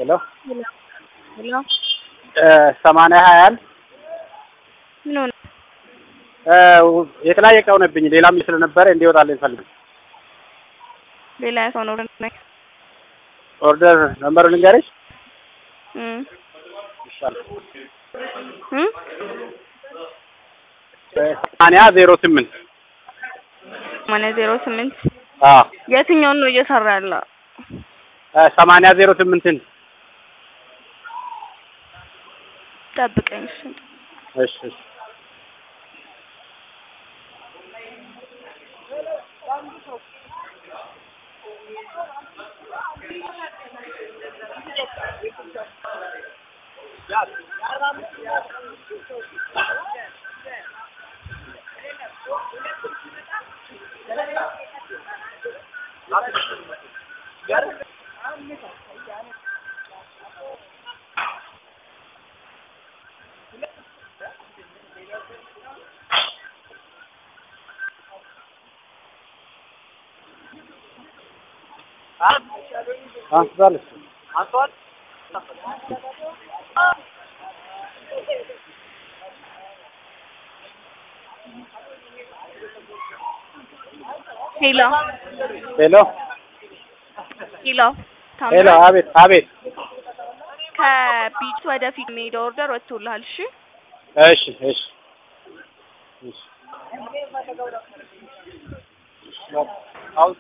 ሄሎ ሄሎ ሰማንያ ሀያ አንድ ምን ሆነ? የተለያየ እቃ ሆነብኝ። ሌላም ስለነበረ እንዲወጣልኝ ፈልግ ሌላ ሰው ነው ነኝ ኦርደር ነምበሩ ልንገርሽ እም ይሻላል። እም ሰማንያ ዜሮ ስምንት ማነ ዜሮ ስምንት አዎ የትኛውን ነው እየሰራ ያለው? ሰማንያ ዜሮ ስምንትን ጠብቀኝ እሺ። እሺ እሺ አንስቷል እሱ ሄሎ ሄሎ ሄሎ ሄሎ አቤት አቤት ከቢት ወደፊት የሚሄደው ኦርደር ወጥቶልሃል። እሺ እሺ እሺ እሺ